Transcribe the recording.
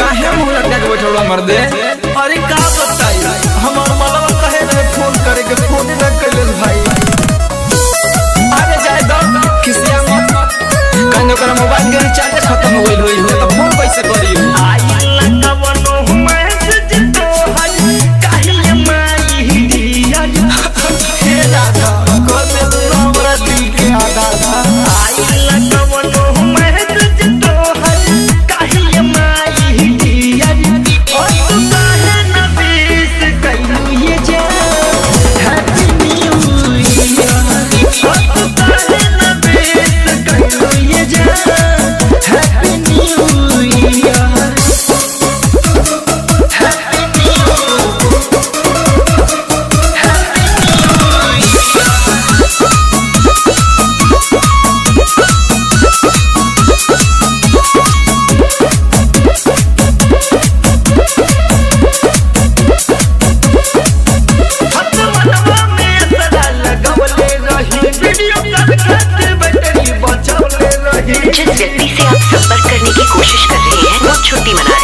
काहे मुंह लटका के बैठल बा मर्दे अरे का बताई हमार मलवा कहे रहे फोन करे के फोन न कैले भाई अरे जाए दो किसिया मत कहने ओकरा मोबाइल के रिचार्ज खत्म हो गइल होई तो फोन कैसे करी आई लगवनो मैसेज तो हज काहे माई दिया हे दादा कर दे तू हमरा दिल के आधा आई लगवनो मैसेज तो हज काहे माई दिया ओ तू काहे न बीस कैलू ये जा हैप्पी न्यू ईयर ओ तू काहे न बीस कैलू ये जा हैप्पी न्यू ईयर हतमनवा में सदा लगवले रही वीडियो कॉल करके बैटरी बचवले रही जिस व्यक्ति से आप संपर्क करने की कोशिश कर रहे हैं वो छुट्टी मना